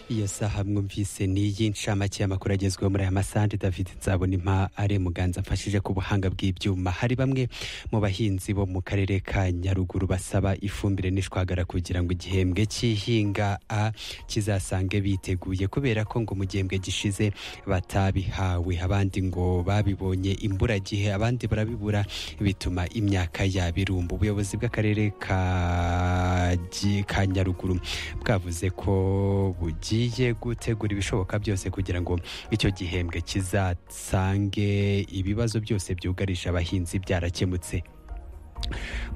iyo saha mwumvise ni iy'inshamake y'amakuru agezweho muri aya masande david nzabona impa ari muganza amfashije ku buhanga bw'ibyuma hari bamwe mu bahinzi bo mu karere ka nyaruguru basaba ifumbire n'ishwagara kugira ngo igihembwe cy'ihinga a kizasange biteguye kubera ko ngo mu gihembwe gishize batabihawe abandi ngo babibonye imburagihe abandi barabibura bituma imyaka yabo irumba ubuyobozi bw'akarere ka Gi- ka nyaruguru bwavuze ko bugiye gutegura ibishoboka byose kugira ngo icyo gihembwe kizasange ibibazo byose byugarije abahinzi byarakemutse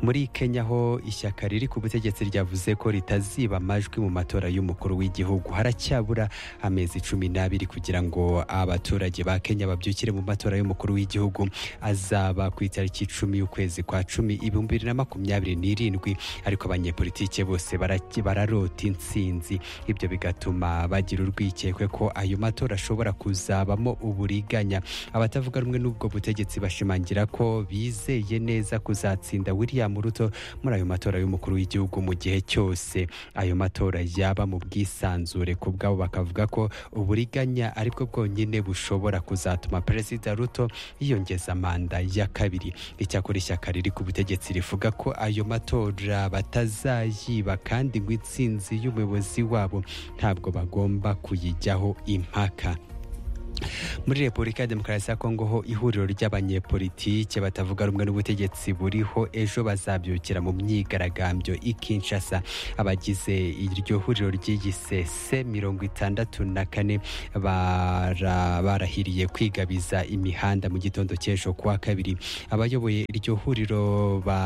muri kenya ho ishyaka riri ku butegetsi ryavuze ko ritaziba amajwi mu matora y'umukuru w'igihugu haracyabura amezi cumi n'abiri kugira ngo abaturage ba kenya babyukire mu matora y'umukuru w'igihugu azaba ku itariki icumi y'ukwezi kwa cumi ibihumbi bibiri na makumyabiri n'irindwi ariko abanyepolitike bose baraki- bararota intsinzi ibyo bigatuma bagira urwikekwe ko ayo matora ashobora kuzabamo uburiganya abatavuga rumwe n'ubwo butegetsi bashimangira ko bizeye neza kuzatsinda William Ruto muri ayo matora y'umukuru w'igihugu mu gihe cyose ayo matora yaba mu bwisanzure ku bwabo bakavuga ko uburiganya aribwo bwonyine bushobora kuzatuma Perezida Ruto yiyongeza manda ya kabiri icyakora ishyaka riri ku butegetsi rivuga ko ayo matora batazayiba kandi ngo intsinzi y'umuyobozi wabo ntabwo bagomba kuyijyaho impaka muri repubulika ya demokarasi ya kongo ho ihuriro ry'abanyepolitike batavuga rumwe n'ubutegetsi buriho ejo bazabyukira mu myigaragambyo i kinshasa abagize iryo huriro ry'iyisese mirongo itandatu na kane bara- barahiriye kwigabiza imihanda mu gitondo cy'ejo kuwa kabiri abayoboye iryo huriro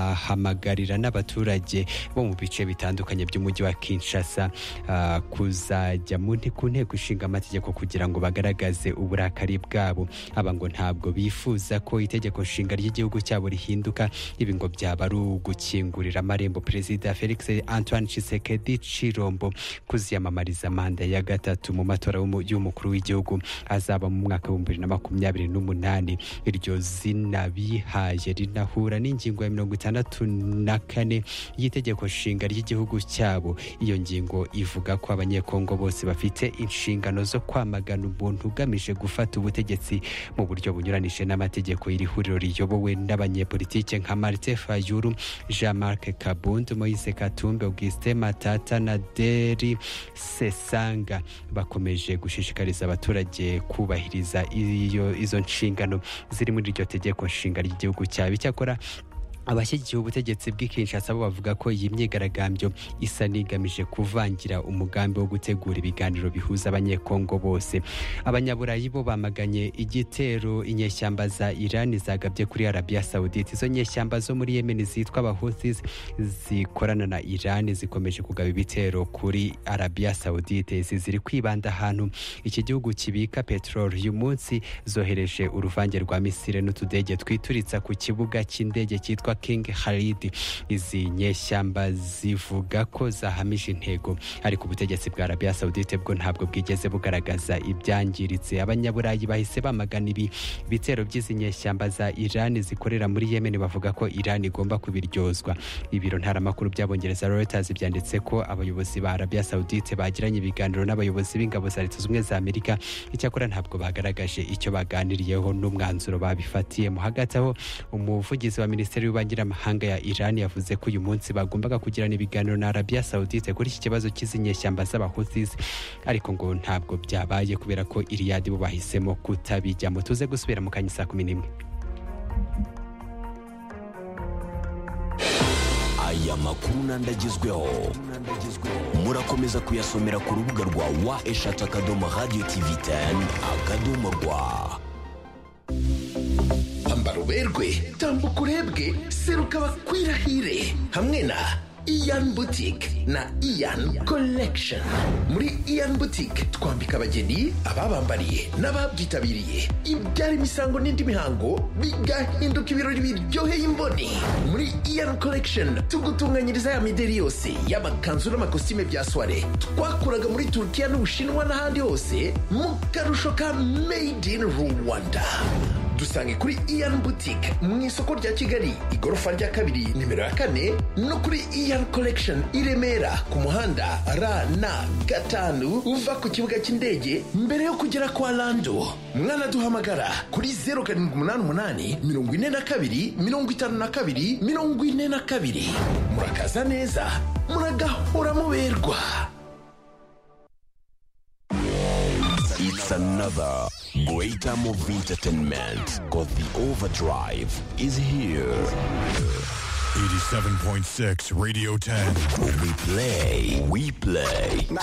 bahamagarira n'abaturage bo mu bice bitandukanye by'umujyi wa kinshasa ah, kuzajya mu nte- ku nteko ishinga amategeko kugira ngo bagaragaze uburakari bwabo aba ngo ntabwo bifuza ko itegeko nshinga ry'igihugu cyabo rihinduka ibi ngo byaba ari ugukingurira amarembo perezida felix antoine tshisekedi chirombo kuziyamamariza manda ya gatatu mu matora y'umu- y'umukuru w'igihugu azaba mu mwaka w'ibihumbi bibiri na makumyabiri n'umunani iryo zina bihaye rinahura n'ingingo ya mirongo itandatu na kane y'itegeko nshinga ry'igihugu cyabo iyo ngingo ivuga ko abanyekongo bose bafite inshingano zo kwamagana umuntu ugamije gufata ubutegetsi mu buryo bunyuranije n'amategeko iri huriro riyobowe n'abanyepolitike nka marite fayuru jean marc kabund moise katumbe augustin matata na deri sesanga bakomeje gushishikariza abaturage kubahiriza iyo- izo nshingano ziri muri iryo tegeko nshinga ry'igihugu cyabo icyakora abashyigikiye ubutegetsi bw'i Kinshasa bo bavuga ko iyi myigaragambyo isa n'igamije kuvangira umugambi wo gutegura ibiganiro bihuza abanyekongo bose abanyaburayi bo bamaganye igitero inyeshyamba za irani zagabye kuri arabiya sawudite izo nyeshyamba zo muri yemeni zitwa abahutis zikorana na irani zikomeje kugaba ibitero kuri arabiya sawudite izi ziri kwibanda ahantu iki gihugu kibika peteroli uyu munsi zohereje uruvange rwa misire n'utudege twituritsa ku kibuga cy'indege cyitwa king haridi izi nyeshyamba zivuga ko zahamije intego ariko ubutegetsi bwa arabiya sawudite bwo ntabwo bwigeze bugaragaza ibyangiritse abanyaburayi bahise bamagana ibi bitero by'izi nyeshyamba za irani zikorera muri yemen bavuga ko irani igomba kubiryozwa ibiro ntaramakuru by'abongereza reuters byanditse ko abayobozi ba arabiya sawudite bagiranye ibiganiro n'abayobozi b'ingabo za leta zunze ubumwe za amerika icyakora ntabwo bagaragaje icyo baganiriyeho n'umwanzuro babifatiyemo hagati aho umuvugizi wa minisiteri y'ububanyi n'amahanga ya irani yavuze ko uyu munsi bagombaga kugirana ibiganiro na arabiya sawudite kuri iki kibazo cy'izinyeshyamba z'abahutis ariko ngo ntabwo byabaye kubera ko iriyadi bo bahisemo kutabijyamo tuze gusubira mu kanya saa kumi n'imwe aya makuru n'andi agezweho murakomeza kuyasomera ku rubuga rwa wa eshatu akadomo radiyo tivi teni akadomo rwa Ambara uberwe tambuka urebwe seruka bakwirahire hamwe na Ian Boutique na Ian Collection muri Ian Boutique twambika abageni ababambariye n'ababyitabiriye ibyara imisango n'indi mihango bigahinduka ibirori biryoheye imboni muri Ian Collection tugutunganyiriza ya mideri yose y'amakanzu n'amakositime bya soirée twakuraga muri Turkiya n'Ubushinwa n'ahandi hose mu karusho ka Made in Rwanda dusange kuri iyani butike mu isoko rya kigali igorofa rya kabiri nimero ya kane no kuri iyani korekishoni i remera ku muhanda ra na gatanu uva ku kibuga cy'indege mbere yo kugera kwa rando mwanaduhamagara kuri zeru karindwi umunani umunani mirongo ine na kabiri mirongo itanu na kabiri mirongo ine na kabiri murakaza neza muragahora muberwa It's another great time of entertainment because the overdrive is here. 87.6 Radio 10. We play, we play.